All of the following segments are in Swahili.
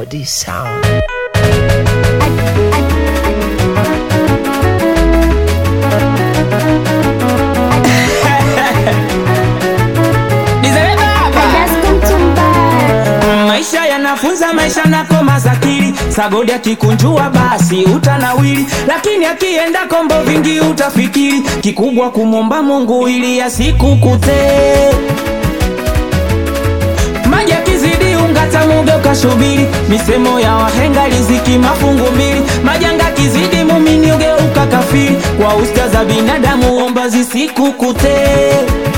Melody Sound. Nizele baba Maisha yanafunza maisha na koma zakili Sagodi akikunjua basi utanawili Lakini akienda kombo vingi utafikiri Kikubwa kumomba mungu ili asikukutee maji akizidi ungata muge ukashubiri misemo ya wahenga riziki mafungu mbili majanga kizidi mumini ugeuka kafiri kwa usta za binadamu omba zisikukutee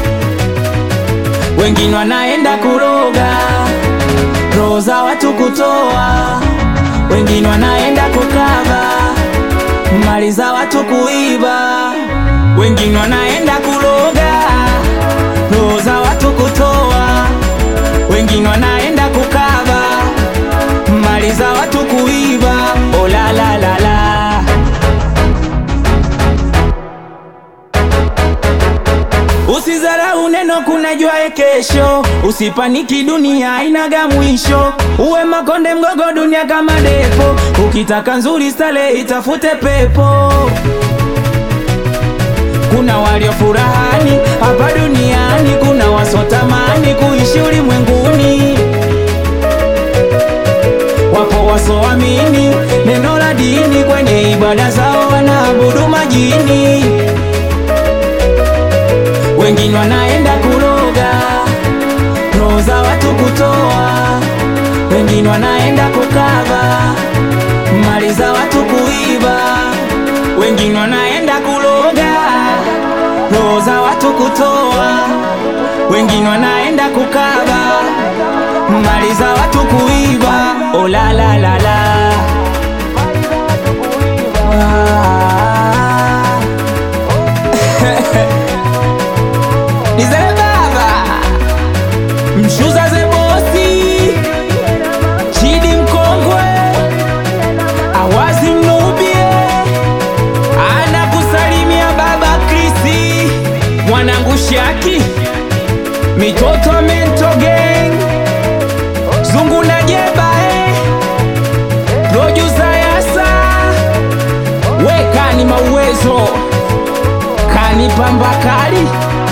wengine wanaenda kuroga roho za watu kutoa wengine wanaenda kukava mali za watu kuiba wengine wanaenda kuroga roho za watu kutoa wengine wanaenda kukava mali za watu kuiba olalalala Usizarau neno kunajua kesho, usipaniki dunia hainaga mwisho. Uwe makonde mgogo dunia kama depo, ukitaka nzuri stale itafute pepo. Kuna walio furahani hapa duniani, kuna wasotamani kuishi ulimwenguni. Wapo wasoamini neno la dini, kwenye ibada zao wanaabudu majini wengine wanaenda kuroga roho za watu kutoa, wengine wanaenda kukava mali za watu kuiba, wengine wanaenda kuroga roho za watu kutoa, wengine wanaenda kukava mali za watu kuiba. Oh la la la la. Ah. Nizele baba Mshuza ze bosi Chidi mkongwe Awazi mnubie Ana kusalimia baba Krisi Mwanangu Shaki Mitoto Mento Gang Zungu na Jeba eh Rojuza Yasa Wekani mauwezo Kani pambakali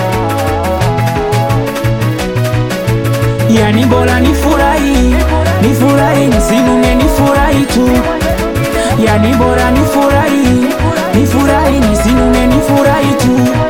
Yani bora nifurahi, nifurahi, nisinune nifurahi tu. Yani bora nifurahi, nifurahi, nisinune nifurahi tu.